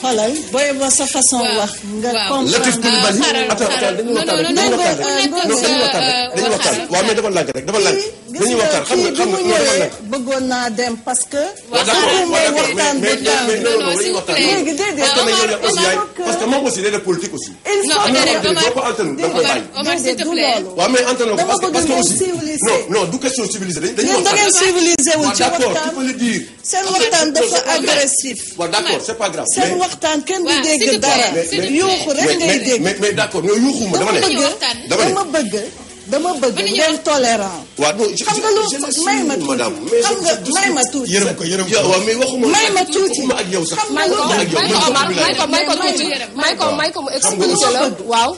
xoolal booy ba sa façon waaw, wax nga waaw. comprendre Latif Coulibaly Ah, xaaral, attends xaaral. attends dañuy Non, waxtaan rek non, dañuy non, waxtaan non, rek non, non dañuy non, waxtaan rek euh, dañuy waxtaan waxtaan. waaw mais dafa lànk rek dafa lànk gis dañuy nga waxtaan xam kii nga bi xam mu nga non dafa ñëwee lànk bëggoon naa dem parce que waaw d'accord bëgguma waaw d'accord waxtaan mais bu mais gaaw. mais non non Non, dañuy s'il vous waxtaan plaît. léegi déedéet parce que nag yow yaa aussi yaay Omar, parce que moom aussi day def politique aussi Non, am na déedéet, yoo xam ne Omar. boo ko altanu da nga koy bàyyi Omar s'il te du plaît. loolu. waaw mais antenne ko Dama parce que bëgg parce que ngeen aussi civilisé. non non du question civilisé dañuy dañuy yéen da ngeen waxtaan civilisé wul waaw ci d'accord tu waxtaan peux le dire seen waxtaan dafa agressif waaw d'accord c'est pas grave seen mais waxtaan kenn du waaw, s'il te dégg plaît. dara mais s'il te plaît. yuuxu rek mais ngay mais dégg mais mais d'accord ñoo yuuxuma dama dama ne bëgg waxtaan. dama ne dama bëgg dama bëgg Mën nañu ngeen wax- tolérant waaw non je xam nga je- je lu l'assume, may ma tuuti madame mais xam nga je- may ma tuuti yërëm ko yërëm yow ko waaw mais waxuma may ma tuuti waxuma ak yow sax xam nga may lu ko waxuma ak yow may ko man Omar foofu may ko may ko May ko tuuti yërëm. may ko may ko mu Xam nga expliqué lu la ma bëgg. waaw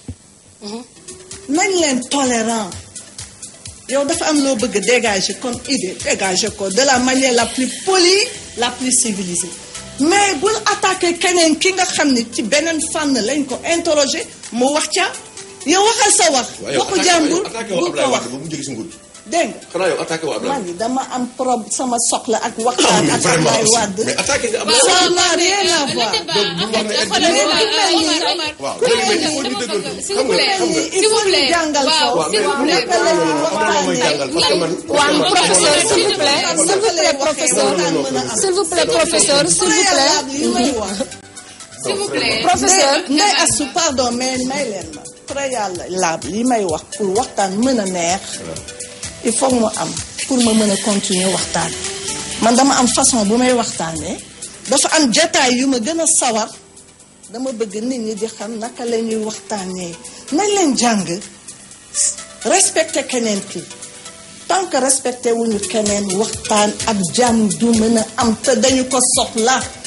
nañ leen tolérant yow dafa am loo bëgg dégager comme idée dégager ko de la manière la plus polie la plus civilisée mais bul attaqué keneen ki nga xam ne ci beneen fànn lañ ko interroger mu wax ca yow waxal sa wax waaw yow waxu attaqué jàmbur attaqué bul woo ko Ablaye wax Wade ba mu jóge si nguur gi dégg nga xanaa yow attaqué woo Ablaye man Wade dama am prob sama soxla ak Ah, waxtaan mais ak vraiment Ablaye aussi Wade mais attaqué nga waaw Ablaye Ça Wade n'a rien à le voir. débat, Donc, bu en wax ne fait, elle xoolal, dit- euh, Omar, Omar. waaw Ku mais mel il ni faut ñu dama déglu bëgg, s'il xam vous nga plaît. xam nga il S'il faut vous plaît. ñu jàngal Waaw, ko waaw s'il mais vous plaît. naka la ñuy am na loo may jàngal parce que man waaw Omar, professeur Omar, s'il vous plaît Omar, s'il vous plaît professeur non, non, non. s'il vous plaît professeur s'il vous plaît préalable yi may wax S'il vous plaît. professeur Ndey Ndey Astou pardon mais may leen ma préalable li may wax pour waxtaan mën a neex il faut mu am pour ma mën a continuer waxtaan man dama am façon bu may waxtaanee dafa am jataay yu ma gën a sawar dama bëgg nit ñi di xam naka la ñuy waxtaanee nañ leen jàng respecté keneen ki tant que respecté wuñu keneen waxtaan ak jàmm du mën a am te dañu ko soxla